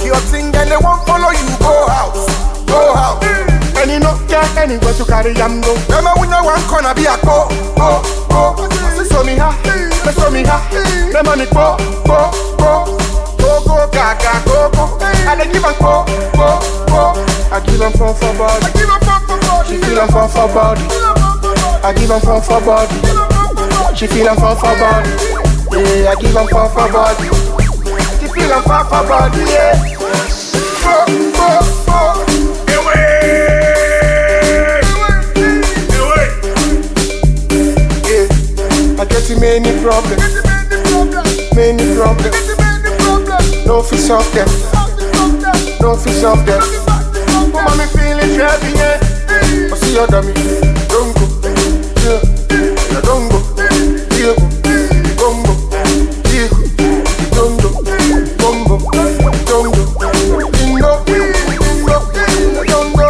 your thing and they won't follow you. Go house, go house. And you no get anywhere to carry am go. Remember when you one corner be a go, go, go. Me show me ha, me show me ha. Me money go, go, go. Go, go, gaga, go, go. I dey give am go, go, go. I give am fun for body. Give a fuck for God. She feel am fun for body. I give am fun for body. She feel am fun for body. Yeah, I give am fun for body. She feel am fun for body. Yeah. Go, go, go. Yeah, I get in many problems, many problems. No fi solve them, no fi solve them. Mama me feeling heavy, yeah. I see your dummy, don't go, yeah, yeah, don't go, yeah, don't go, yeah, don't go, don't go, don't go, bingo, bingo, don't go.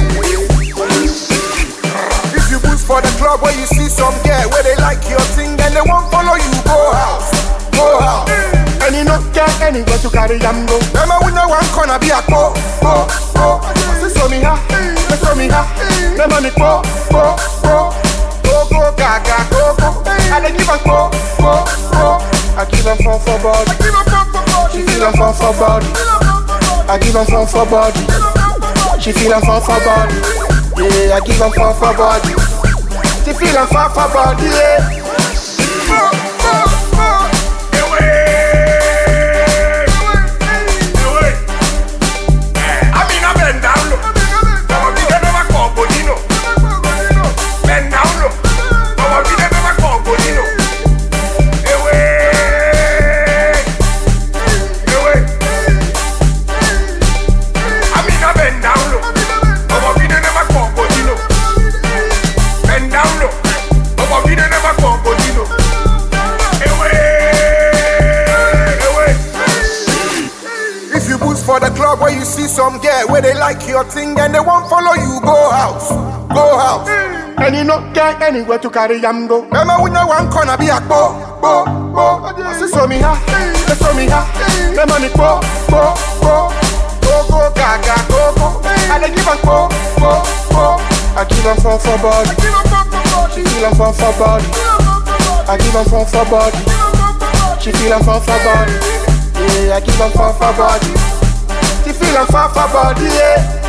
If you boost for the club where you see some girl where they like your thing and they won't follow you, go house, go house. And you not get anywhere to carry am go. Remember when you one corner be a go, go, go. Me show me ha, me show me ha. Me money go, go, go. Go, go, gaga, go, go. I dey give am go, go, go. I give am fun for body. Give a fuck for God. She feel am fun for body. I give am fun for body. She feel am fun for body. Yeah, I give am fun for body. She feel am fun for body. Yeah. Go, go, go. I mean, I bend down low. Ọmọ bí dẹ́nu bá kọ̀ ọ̀gbọ̀n nínú. Bend down low. Ọmọ bí dẹ́nu bá kọ̀ ọ̀gbọ̀n nínú. Ewé. Ewé. I mean, I bend down low. Ọmọ bí dẹ́nu bá kọ̀ ọ̀gbọ̀n nínú. Bend down low. Ọmọ bí dẹ́nu bá kọ̀ ọ̀gbọ̀n nínú. Ewé. Ewé. If you boost for the club where you see some girl where they like your thing and they won't follow you, go house, go house. And you not get anywhere to carry am go. Remember when you one corner be a go, go, go. Me show me ha, me show me ha. Me money go, go, go. Go, go, gaga, go, go. I dey give am go, go, go. I give am fun for body. Give a fuck for God. She feel am fun for body. I give am fun for body. She feel am fun for body. Yeah, I give am fun for body. She feel am fun for body. Yeah.